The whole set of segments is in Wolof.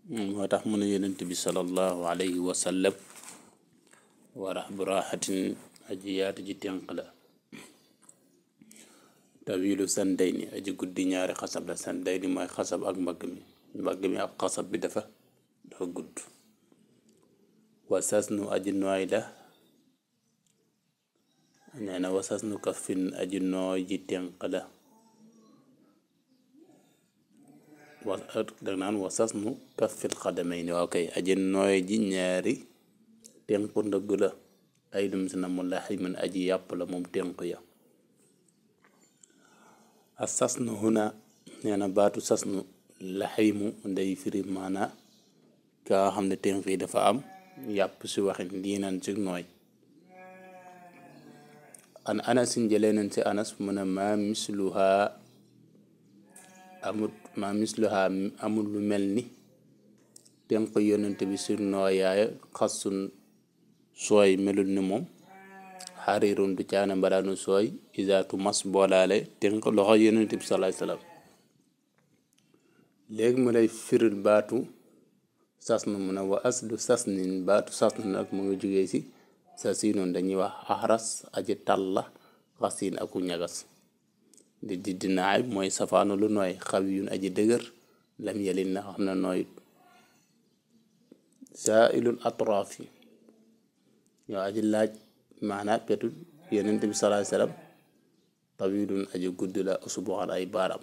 moo tax mu ne yonent bi sallallahu alayhi wa sallam warax bu raaxatin aji yaatu ji tenq la tawilu sandayni aji guddi ñaari xasab la sandayni mooy xasab ak mbagg mi mbagg mi ak xasab bi dafa dafa gudd wasas nu aji nooy la nee na wasas nu kafin aji nooy ji tenq la wa dag naan wasas nu kafin xadamay ni waaw kay aji nooy ji ñaari tenq ndëgg la ay dum si na mu laximin aji yàpp la moom tenq ya a sasnu huna nee na baatu sasnu laximu nday firi maana kaa xam ne tenq yi dafa am yàpp si waxin diinan si nooy an anasin jëlee nañ si anas mu ne maa misluha amut maa misluha amul lu mel ni tenq yonent bi si nooyaay xasun sooy melul ni moom xariirun du caane mbaraanu sooy isaatu mas boolaale tenq loxo yonent bi salaay salaam léegi mu lay firil baatu sasnu mu ne wa aslu sasnin baatu sasnu nag mu ngi jógee si sa siinoon dañuy wax axras aji talla xasin aku ñagas di di dinaay mooy safaanu lu nooy xawi yun aji dëgër lam yelin na xam na nooyut saailul atraaf yi yow aji laaj maanaa petu yonent bi salaay salaam tawilun aji gudd la usbuxan ay baaram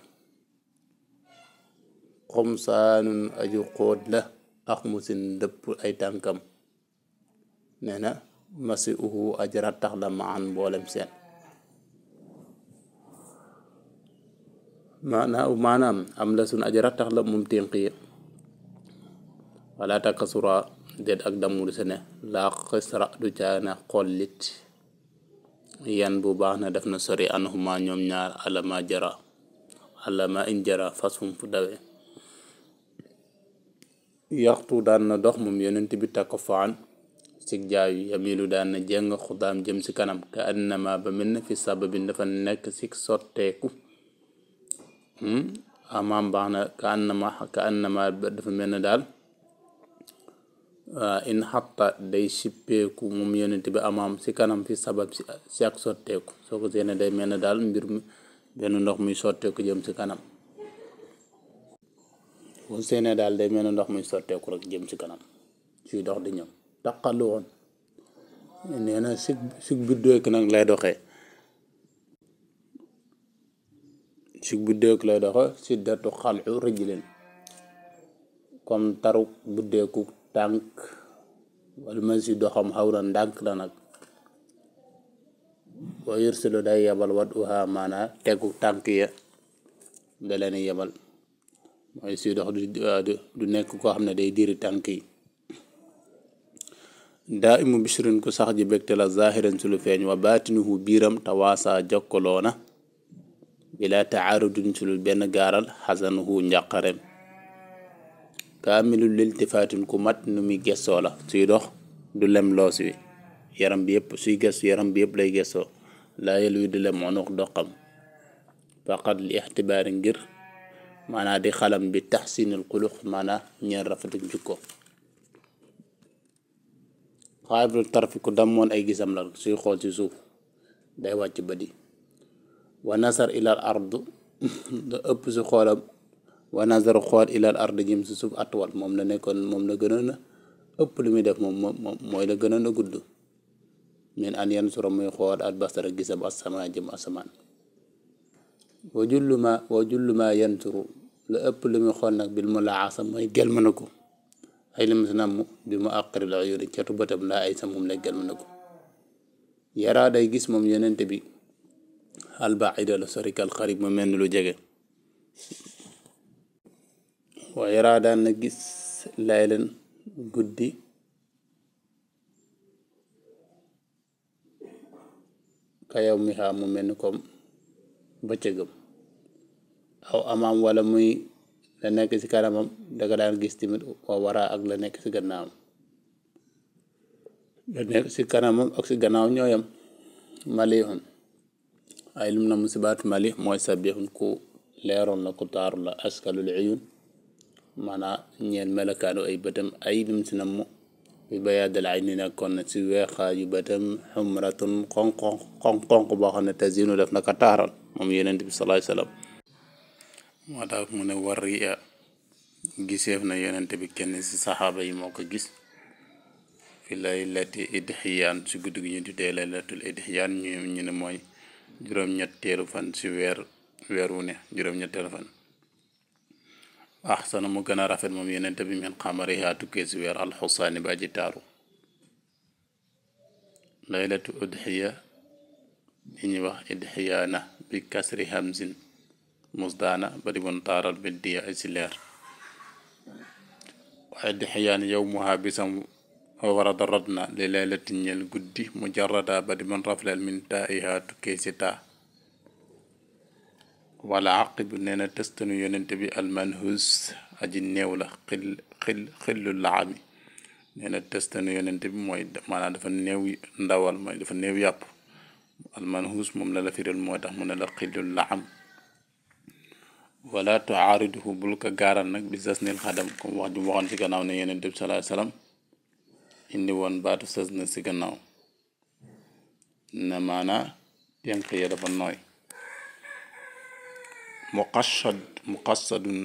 xomsaanun aji xóot la ax musin dëpp ay tànkam nee na masi uhu aji rattax la maan mboolem seen maanaam maanaam am la sun aji rattax la moom ténq yi wala takasura déet ak damul se ne laa xisra du caana xollit yan bu baax na def na sori anhuma ñoom ñaar alama jara alama in jara fas fum fu dawe yaxtu daan na dox moom yonent bi takko faan sig jaayu yamilu daan na jeng xudaam jëm si kanam ka annama ba mel na fi sababin dafa nekk si sotteeku amaam baax na ka annama ka annama dafa mel na daal in xatta day sippeeku moom yonent bi amaam si kanam fi sabab si si ak sotteeku soo ko seene day mel na daal mbir mi benn ndox muy sotteeku jëm si kanam boo seene daal day mel na ndox muy sotteeku rek jëm si kanam suy dox di ñëw taqalu woon nee na sig sig biddeeku nag lay doxee sig biddeeku lay doxe si datu xalxu rëjlin comme taru buddeeku tànk wala man si doxam xaw na ndànk la nag boo yërsilo day yebal wat uha maana tegu tànk ya da leen yebal mooy si dox du du nekk koo xam ne day diri tànk yi daa imu bishrin ku sax ji bégte la zahiran su lu feeñ wa baatinuhu biiram tawaasa jokkaloona bila taarudin su lu benn gaaral xasanuhu njàqarem kaamilu liltifaatin ku mat nu muy gessoo la suy dox du lem loos wi yaram bi yëpp suy gestu yaram bi yëpp lay gessoo laa yel wi du lem onuq doqam faqat li ixtibaari ngir maanaa di xalam bi taxsinil xulux maanaa ñeer rafetu njukko xaabul tarfi ku dammoon ay gisam la suy xool ci suuf day wàcc ba di wa nasar ilal ardu da ëpp si xoolam wa nazar xool ilal ard jëm si suuf atwal moom la nekkoon moom la gënoon a ëpp lu muy def moom moom mooy la gënoon a gudd min an yan sura muy xool al basara gisam asamaan jëm asamaan wa julluma wa julluma yanturu la ëpp lu muy xool nag bil mu laasa mooy gelma na ko ay lim si namm bi mu àqari la yori catu bëtam laa ay sa moom lay gelma na ko yaraa day gis moom yonente bi albaida la sorikal xarib mu mel ni lu jege wa yaraa daan na gis laylan guddi ka yow mi xaa mu mel ni comme bëccëgam aw amaam wala muy la nekk ci kanamam danga daan gis tamit wa waraa ak la nekk ci gannaawam la nekk ci kanamam ak ci gannaaw ñooyam malihun ay lum na musibaat mali mooy sabihun ku leeroon la ku taaru la askalul uyun maanaam ñeel melakaanu ay bëtam ay lim si namm bi bayaadal ay ni nekkoon na si weexaayu bëtam xumratun xonq xonq xonq boo xam ne tazinu def na ko taaral moom yonent bi salaay salaam moo tax mu ne war ya giseef na yonent bi kenn si saxaaba yi moo ko gis fi laylati idxiyaan si guddi gi ñu tuddee laylatul idxiyaan ñu ñu ne mooy juróom-ñetteelu fan si weer weer wu ne juróom-ñetteelu fan axsana mu gën a rafet moom yonent bi min xamariha tukkee si weer alxusaani ba ji taaru laylatu udxiya li ñuy wax idxiyaana bi kasri hamzin musdaana ba di bon taaral bi diya ay si leer waaye idxiyaan yow muha bisam warada rod na li laylati ñel guddi mujarrada ba di bon rafleel min taiha tukkee si taa wala aqibu nee na tëstanu yonent bi almanhus aji néew la xil xil xillu laami nee na tëstanu yonent bi mooy maanaam dafa néew ndawal mooy dafa néew yàpp almanhus moom la la firil moo tax mu ne la xillu laam wala tuaariduhu bul ko gaaral nag bi sasnil xadam comme wax ju waxoon si gannaaw ne yonent bi salaa salaam indi woon baatu sës na si gannaaw ne maanaa tenq ya dafa nooy muqassad muqassadun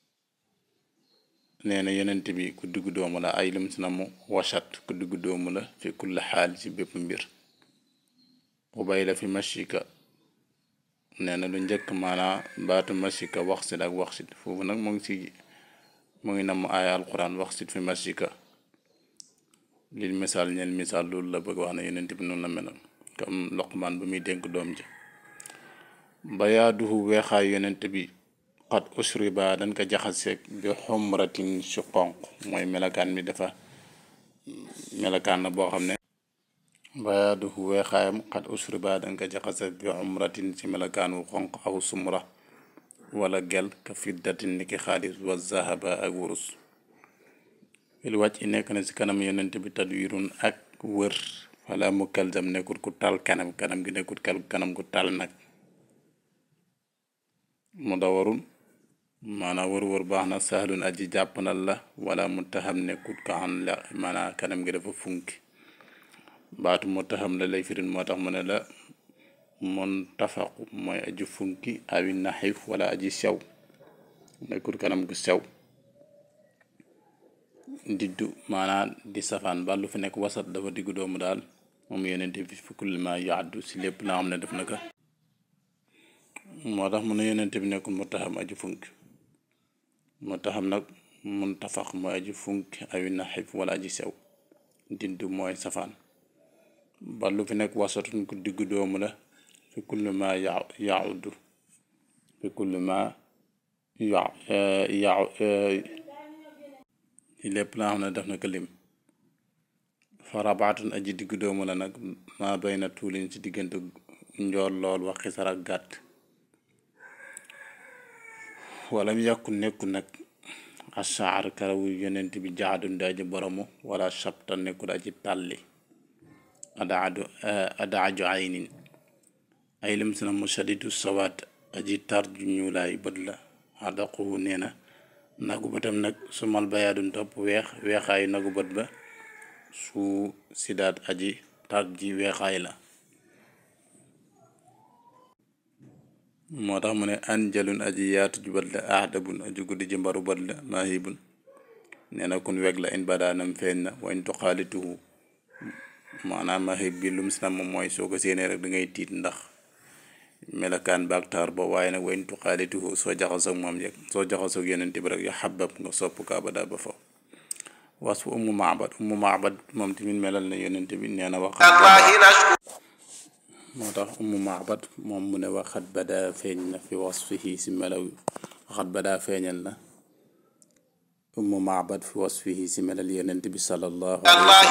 nee na yonent bi ku diggu doomu la ay lim si na mu wasat ku diggu doomu la fi kulli xaal ci bépp mbir ubay la fi mashika nee na lu njëkk maanaa baatu mashika waxsit ak waxsit foofu nag mu ngi si mu ngi namm aaya alquran waxsit fi mashika lil misaal ñeel misaal loolu la bëgg wax ne yonent bi noonu la meloon comme Luqmaan bu muy dénk doom ji bayaaduhu weexaay yonent bi xat usriba dañ ko jaxaseeg bi xumratin si xonq mooy melakaan bi dafa melakaan la boo xam ne bayaaduhu weexaayam xat usriba dañ ko jaxaseeg bi xumratin si melakaan wu xonq aw sumra wala gel ka fiddatin niki xaalis wa zahaba ak wurus il wàcc i nekk na si kanam yonent bi tadwirun ak wër wala mu kalzam nekkul ku tal kanam kanam gi nekkul kanam ku tal nag mu dawarul maanaam wër-wër baax na sahlun aji jàppandal la wala mu taxam nekkut ko xam la maanaam kanam gi dafa funki baatu mu taxam la lay firin moo tax mu ne la mun tafaqu mooy aji funki awi naxif wala aji sew nekkut kanam gu sew diddu maanaam di safaan ba lu fi nekk wasat dafa diggu doomu daal moom yeneen bi fi kulli ma yaaddu si lépp la xam ne def na ko moo tax mu ne yonent bi nekkul mu taxam aji funki mu taxam nag mun tafax mooy aji funki awi naxif wala aji sew diddu mooy safaan ba lu fi nekk wasatun ku diggu doomu la fi kulli ma ya yauddu fi kulli ma ya ya lépp laa xam ne def na ko lim fa rabaatun aji diggu doomu la nag maa bay na tuulin ci diggante njool lool wax xisar ak gàtt wala mu yàkku nekku nag asaar karawu yonent bi jaadun di aji boromu wala sabta nekkul aji tàlli adaadu adaaju aynin ay lim si na mu shadidu sawaat aji tar ju ñuulaay bët la adaquhu nee na nagu bëtam nag su mal bayaadun topp weex weexaayu nagu bët ba su sidaat aji tar ji weexaay la moo tax mu ne anjalun aji yaatu ju bët la ahdabun aji guddi ji mbaru bët la mahibun nee na kun weg la in badaanam feeñ na wañ tuxaalituhu maanaam mahib bi lum si nam mooy soo ko séenee rek da ngay tiit ndax melakaan baak taar ba waaye nag wañ tuxaalituhu soo jaxasoog moom yeg soo jaxasoog yeneen bi rek yu xabab nga sopp ko abada ba faw was fu ummu maabad ummu maabad moom tamit melal na yonent bi nee na wax moo tax ummu maabad moom mu ne waxat badaa feeñ na fi wasfihi si melaw waxat badaa feeñal na ummu maabad fi wasfihi si melal yonent bi sallallahu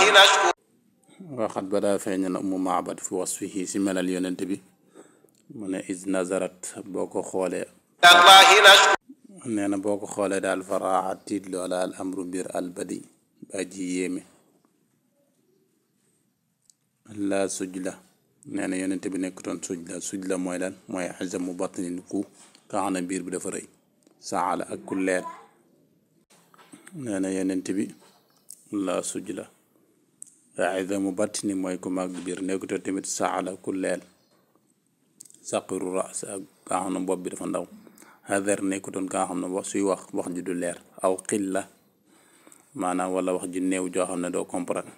waxat badaa feeñal na ummu maabad fi wasfihi si melal yonent bi mu ne is nazarat boo ko xoolee nee na boo ko xoolee daal faraaxa tiit loola al amru mbir al badi ba ji yéeme la suj la nee na yonent bi nekkutoon suj la suj la mooy lan mooy xasamu batnin ku ka xam ne biir bi dafa rëy saala ak ku leer nee na yenent bi la suj la aidamu batni mooy ku màgg biir nekkute tamit saala ku leel saqiru ras ak kaa xam ne bopp bi dafa ndaw hadar nekkutoon kaa xam ne wax suy wax wax ju du leer aw xilla maanaam wala wax ju néew joo xam ne doo comprendre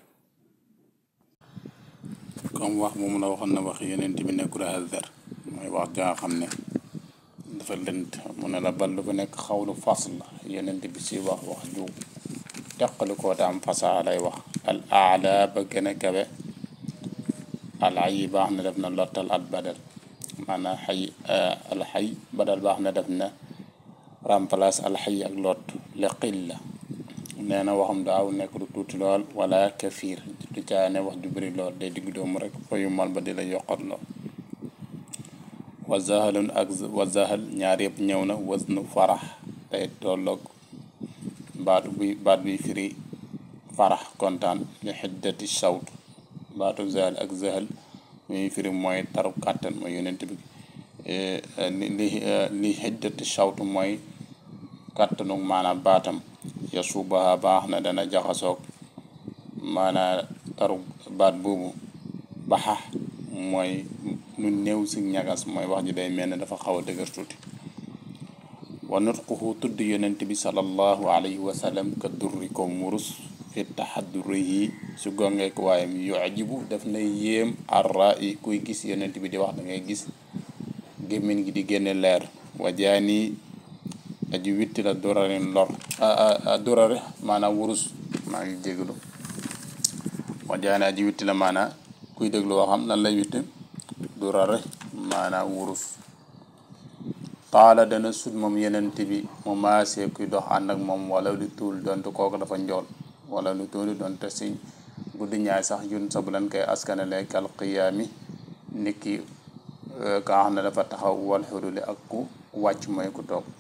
comme wax moomu la waxoon na wax yeneen bi nekkul hadar mooy wax jaa xam ne dafa lënt mu ne la ballu bu nekk xawlu fas la yeneen bi si wax wax ju teqali koo te am fasaa lay wax al aala ba gën a kawe al ay baax na def na lottal at badal maanaam xay al xay badal baax na def na remplace al xay ak lot li qilla nee na waxam daaw nekk lu tuuti lool wala kafiir du caane wax ju bëri lool day digg doomu rek fayu mal ba di la yokkat lool wa zahalun ak wa zahal ñaar yëpp ñëw na wasnu farax day tolloog baatu buy baat buy firi farax kontaan li xiddati sawt baatu zahal ak zahal muy firi mooy taru kàttan mooy yonent bi li li xiddati sawt mooy kàttanu maanaam baatam yasubaha baax na dana jaxasoog maanaa taru baat boobu baxa mooy lu néew si ñagas mooy wax ji day mel ne dafa xaw a dëgër tuuti wa nutquhu tudd yonent bi sallallahu alayhi wa sallam ka durri ko murus fi taxaddurihi su gongeek waayam yujibu daf na yéem arra yi kuy gis yonent bi di wax da ngay gis gémmiñ gi di génne leer wa jaani aji witti la durarin lor durare maanaam wurus maa ngi jégalu wa jaani aji witti la maanaam kuy déglu waxam lan lay witti durare maanaam wurus taala dana sut moom yenent bi mu maasee kuy dox ànd ak moom wala lu tuul donte kooku dafa njool wala lu tuuli donte si guddi ñaay sax yun sa bu leen koy askanale kal qiyaami niki ka xam ne dafa taxaw wal xuruli ak ku wàcc mooy ku toog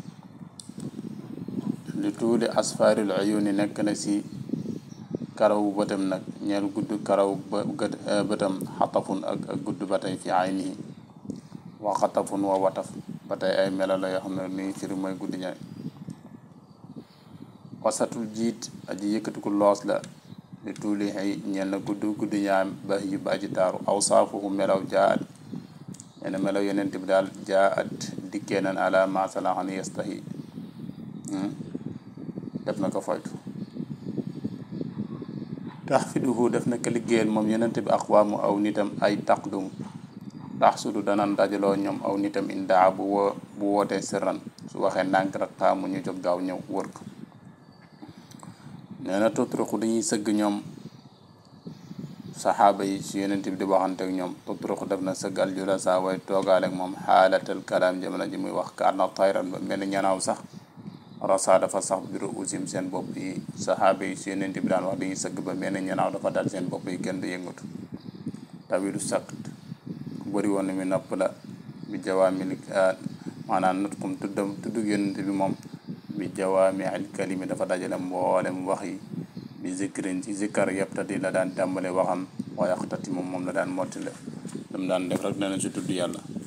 lu tuuli asfaaril uyuni nekk na si karawu bëtam nag ñeel gudd karaw bëtam xatafun ak ak gudd ba tey fi aynihi wa xatafun wa wataf ba tey ay melo la yoo xam ne ni firi mooy guddi ñaay wasatul jiit aji yëkkatiku loos la li tuuli xëy ñeel na gudd guddi ñaam ba yi ba aji taaru aw saafuhu melaw jaat nee na melaw yenent bi daal jaat dikkee nan ala masalaxan yastahi def na ko foytu tax fiduhu def na ko liggéeyal moom yenent bi aqwaamu aw nitam ay taqdum tax sudu danan dajaloo ñoom aw nitam indaa bu woo bu wootee sirran su waxee ndànk rek taamu ñu jóg gaaw ñëw wër ko nee na tutruxu dañuy sëgg ñoom saxaaba yi si yenent bi di waxante ak ñoom tutruxu def na sëgg al julasa way toogaale ak moom xaalatal kalaam jamono ji muy wax kaar na tayran ba mel ni ñanaaw sax rasa dafa sax biru usim seen bopp yi saxaaba yi si yenent bi daan wax dañuy sëgg ba mel ni ñanaaw dafa dal seen bopp yi kenn du yëngatu tawilu sakt ku bëri woon na mi nopp la bi jawaami maanaam nutqum tuddam tuddug yonent bi moom bi jawaami al kalimi dafa dajale mboolem wax yi bi zikrin ci zikkar yebtati la daan tàmbale waxam wa yaxtati moom moom la daan mottile dam daan def rek dana ci tudd yàlla